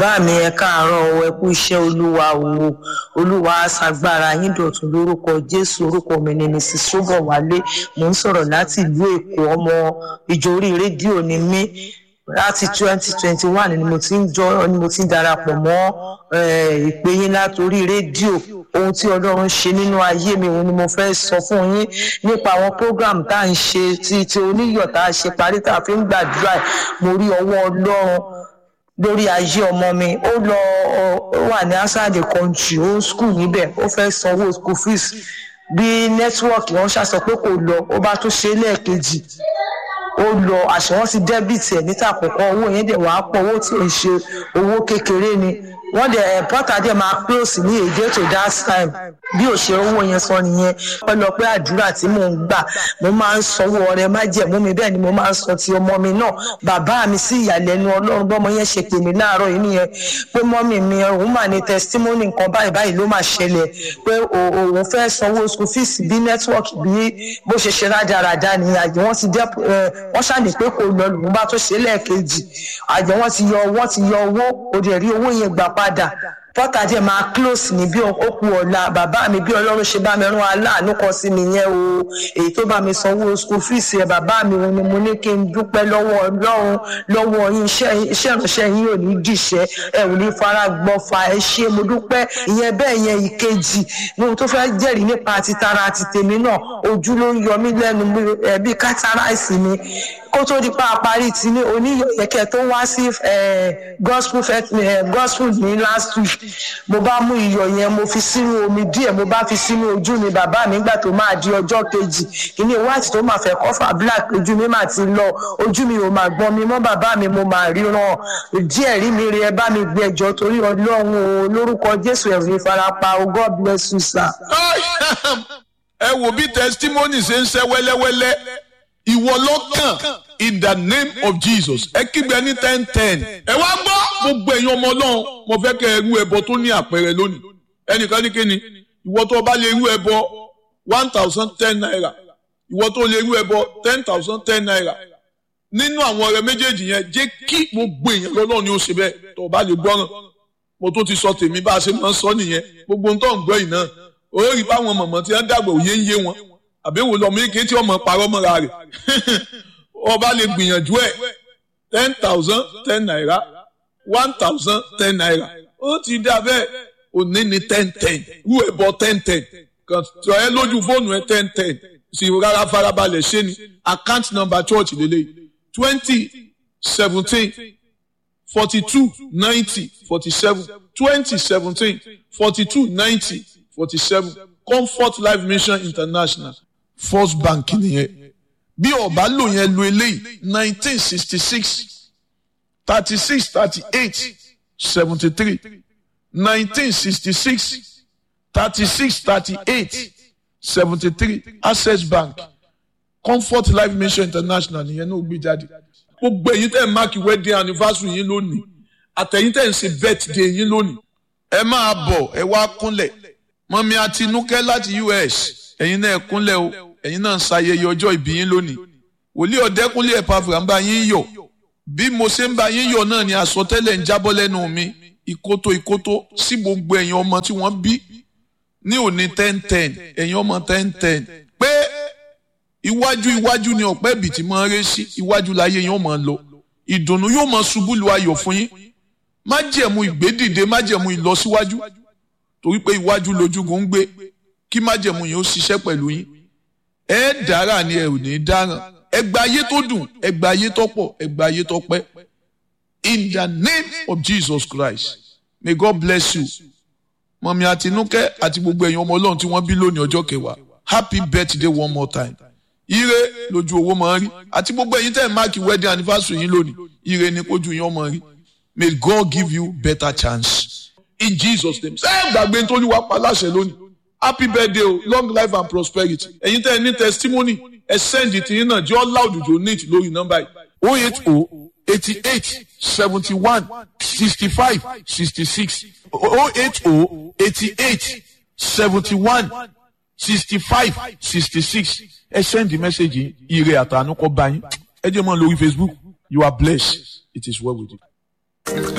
bá mi ẹ káàárọ̀ o ẹ kú iṣẹ́ olúwa o olúwa aṣàgbára yín dọ̀tun lórúkọ jésù orúkọ mi ni mrs ṣọbọwálé mò ń sọ̀rọ̀ láti ìlú èkó ọmọ ìjọ orí rédíò ni mí láti twenty twenty one ni mo ti ń jọ ni mo ti ń darapọ̀ mọ́ ìpè yín látòrí rédíò ohun tí ọlọ́run ṣe nínú ayé mi òun ni mo fẹ́ sọ fún yín nípa àwọn program tá à ń ṣe ti ti oníyọ̀ tá a ṣe parí tá a fi ń gbàdúrà mo rí ọwọ́ ọlọ́run lórí ayé ọmọ mi ó lọ ó wà ní outside the country ó ń school níbẹ̀ ó fẹ́ sanwó school fees bí nẹ́tíwọ́ọ̀kì wọn ṣàṣọ pé kò lọ ó bá tún ṣe lẹ́ẹ̀kejì ó lọ àṣẹ wọn ti dẹ́bìtì ẹ̀ níta àkọ́kọ́ owó yẹn dẹ̀ wàá pọ̀ owó tí ò ń ṣe owó kékeré ni wọ́n dẹ̀ ẹ̀ pọ́tà dẹ̀ máa close ní èdè to that time bí ò ṣe owó yẹn sọ nìyẹn pẹ́lọpẹ́ àdúrà tí mò ń gbà mo máa ń sanwó ọrẹ májẹ̀mú mi bẹ́ẹ̀ ni mo máa ń sọ ti ọmọ mi náà bàbá mi sí ìyàlẹ́nu ọlọ́run bọ́mọ yẹn ṣe pè mí láàárọ̀ yìí nìyẹn pé mọ́mì mi òun mà ní testimony nǹkan báyìí báyìí ló máa ṣẹlẹ̀ pé òun fẹ́ sanwó school fees bí network bí bó ṣe ṣe rádaràda ni àjẹ wọ́n ti dẹ́ wọ́n ṣàní pé kò lọ lòun bá tó ṣe lẹ́ẹ̀kejì àjẹ wọ́n ti yọ wọ́n ti yọ owó òde rí owó yẹn gbà padà pọ́tà díẹ̀ máa close ní bí ó kú ọ̀la bàbá mi bí ọlọ́run ṣe bá mi rán aláàánú kan sí mi yẹn o èyí tó bá mi sanwó school fees ẹ̀ bàbá mi òun ni mo ní kí n dúpẹ́ lọ́wọ́ ọlọ́run lọ́wọ́ yín iṣẹ́ ìránṣẹ́ yín ò ní dìṣẹ́ ẹ ò ní fara gbọ́fà ẹ ṣé mo dúpẹ́ ìyẹn bẹ́ẹ̀ yẹn ìkejì ní ohun tó fẹ́ jẹ́rìí nípa ti tara àti tèmi náà ojú ló ń yọ mí lẹ́nu bí kátàráìsì mi kó tó di pa àparí ti ní oníyẹ̀kẹ́ tó wá sí gospel gospel ní last week mo bá mú iyọ̀ yẹn mo fi sínú omi díẹ̀ mo bá fi sínú ojú mi bàbá mi nígbà tó máa di ọjọ́ kejì kíní white tó máa fẹ́ kọ́fà black ojú mi máa ti lọ ojú mi ò máa gbọ́n mi mọ́ bàbá mi mo máa ríran díẹ̀ rí mi rí ẹ bá mi gbé ẹjọ́ torí ọlọ́run o lórúkọ jésù ẹ̀rù ìfarapa o god bless you sir. ẹ wo bí testimony ṣe ń ṣe wẹ́lẹ́wẹ́lẹ́ ìwọ lọ́kàn in the name of jesus ẹ kígbe ní ten ten ẹ wá gbọ́ gbogbo ẹ̀yin ọmọ ọlọ́run mo fẹ́ kẹ́ ẹ rú ẹbọ tó ní àpẹẹrẹ lónìí ẹnìkan ní kíni ìwọ tó bá lè rú ẹbọ one thousand ten naira ìwọ tó lè rú ẹbọ ten thousand ten naira nínú àwọn ọ̀rẹ́ méjèèjì yẹn jẹ́ kí gbogbo èèyàn lọ́lọ́run ni ó ṣe bẹ́ẹ̀ tó bá lè gbọ́ràn mo tó ti sọ tèmi bá a ṣe máa ń sọ nìyẹn gbogbo ń tọ́ ń gbọ́ yìí náà ó rí báwọn mọ̀mọ́ tí wọ́n dàgbà òye ń yé wọn àbẹ̀wò lọ́mọ ike tí ọmọ parọ́ mọ́ra rẹ̀ ọba lè gbìyànjú ẹ̀ ten thousand ten naira one thousand ten naira ó ti dá bẹ́ẹ̀ òní ni ten ten rú ẹ̀ bọ́ ten ten kàn tọ́ ẹ lójú fóònù ẹ ten ten sì rárá farabalẹ̀ ṣé ni account number church lélẹ̀ twenty seventeen forty two ninety forty seven twenty seventeen forty two ninety forty seven comfort life mission international first bank nìyẹn bí ọba lò yẹn lo eléyìí nineteen sixty six thirty six thirty eight seventy three nineteen sixty six thirty six thirty eight seventy three access bank comfort life mission international nìyẹn náà gbé jáde gbogbo èyí tẹ̀ ń máàkì wedding anniversary yín lónìí àtẹ̀yìn tẹ̀ ń ṣe birthday yín lónìí ẹ máa bọ̀ ẹ wá kúnlẹ̀ mọ́mí àtinúkẹ́ láti us ẹ̀yin náà kúnlẹ̀ o ẹ̀yin náà ń ṣayẹyẹ ọjọ́ ìbí yín lónìí wòlíì ọ̀dẹ́kúnlé ẹ̀pàfà ń bá yín yọ̀ bí mo ṣe ń bá yín yọ̀ náà ni àsọtẹ́lẹ̀ ń jábọ́ lẹ́nu mi ìkótó ìkótó sí gbogbo ẹ̀yin ọmọ tí wọ́n bí ní òní ten ten ẹ̀yin ọmọ ten ten pé iwájú iwájú ni ọ̀pẹ́ ibì tí máa ń ré sí iwájú láyé yín ó máa lọ ìdùnnú yóò máa ṣubú lu ayọ̀ fún yín májẹ̀mú ìgbédìde májẹ̀mú ìlọsíwájú torí pé iwájú lójúgun ń gbé kí májẹ̀mú yín ó ṣiṣẹ́ pẹ̀lú yín ẹ dára ni ẹ ò ní dáràn ẹ gba ayé tó dùn ẹ gba ayé tó pọ̀ ẹ gba ayé tó pẹ́ in the name of Jesus Christ may God bless you mọ̀mí àtinúkẹ́ àti gbogbo ẹ̀yin ọmọ ọlọ́run tí wọ́n bí lónìí ọjọ́ kẹwàá happy birthday one more time ire lójú owó máa ń rí àti gbogbo ẹ̀yin tẹ́ ẹ̀ máàkì wedding anniversary yín lónìí ire ni kójú yín ọmọ rí may God give you better chance in Jesus name ṣé ẹ gbàgbé nítorí wàá pa láṣẹ lónìí happy birthday o long life and prosperity ẹ̀yin tẹ́ ẹ ní testimony ẹ send it yín náà jẹ́ ọ́ láòdùjọ́ neat lórí nọ́mbà yìí oh eight oh eighty eight seventy one sixty five sixty six oh eight oh eighty eight seventy one sixty five sixty six ẹ send the message yìí ire àtànú kọ bá yín ẹ jẹ́ mọ́ lórí Facebook you are blessed it is well with you.